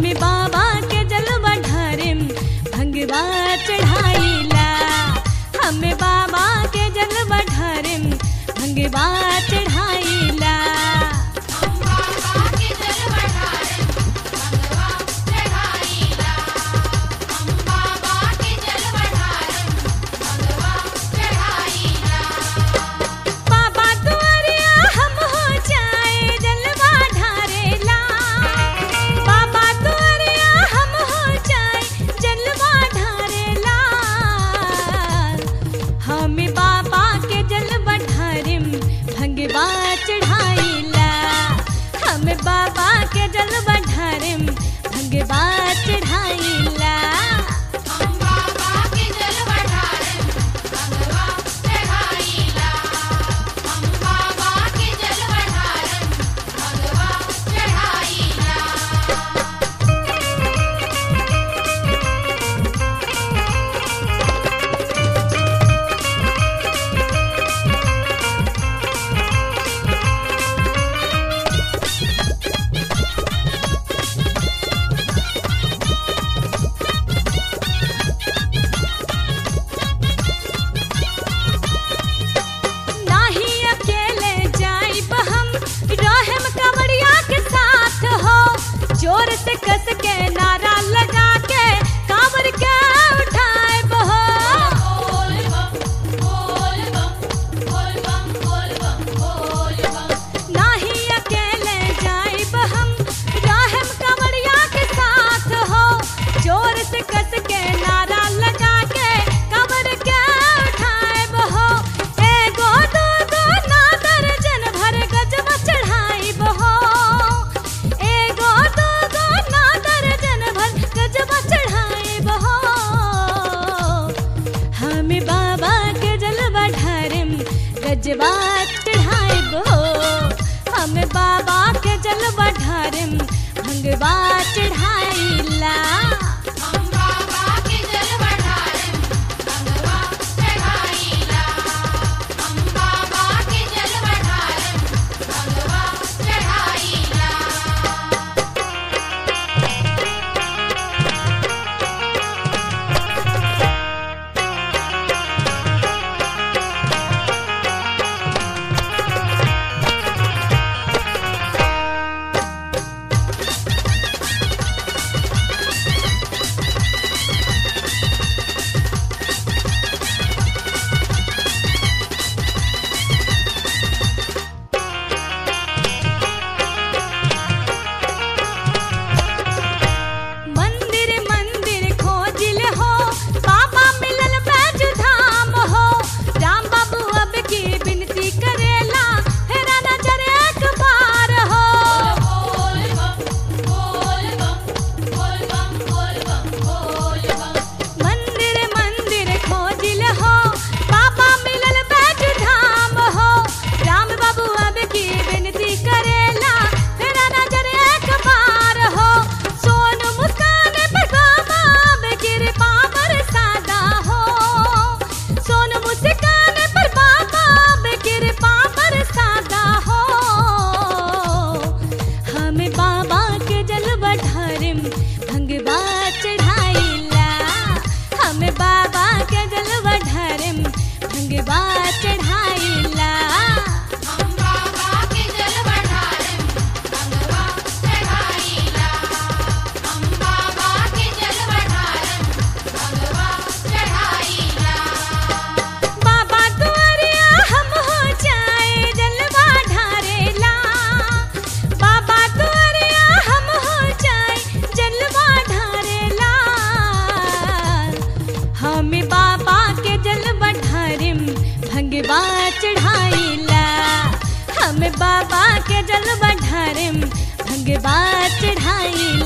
हमें बाबा के जलवा ढारिम भंगवा चढ़ाईला हमें बाबा के जलवा ढारिम भंगवा चढ़ाईला बाबा दुआरिया हम हो जाए जलवा ढारेला बाबा दुआरिया हम हो जाए जलवा ढारेला हमें बाबा के जलवा ढारिम भंगवा चढ़ाईला हमें बाबा के जलवा ढारिम भंगवा चढ़ाईला नाही अकेले जाइब हम रहम कवड़िया के साथ हो जोर से कस के नारा लगा के कांवर के उठाए हो नाही अकेले जाइब हम रहम कवड़िया के साथ हो जोर से कस के नारा लगा के कांवर के उठाए हो एगो दो दो ना दर्जन भर गजब चढ़ाई हो एगो दो दो ना दर्जन भर गजब चढ़ाई हो हमें बाबा के जलवा ढारिम गजबा चढ़ाई हो हमें बाबा के जलवा ढारिम भंगवा चढ़ाईला मंदिर मंदिर खोजिल हो बाबा मिलल बैज धाम हो राम बाबू अब की विनती करेला हेरा नजर एक बार हो मंदिर मंदिर खोजिल हो बाबा मिलल बैज धाम हो राम बाबू अब की विनती करेला हेरा नजर एक बार हो सोन मुस्कान पर बाबा अब कृपा बरसादा हो सोन मुस्कान पर बाबा अब कृपा बरसादा हो हमें बाबा के जलवा ढारिम भंगवा चढ़ाईला हमें बाबा के जलवा ढारिम भंगवा चढ़ाईला बाबा दुआरिया हम हो जाए जलवा ढारेला बाबा दुआरिया हम हो जाए जलवा ढारेला हमें बाबा के जलवा ढारिम भंगवा चढ़ाईला हमें बाबा के जलवा ढारिम भंगवा चढ़ाईला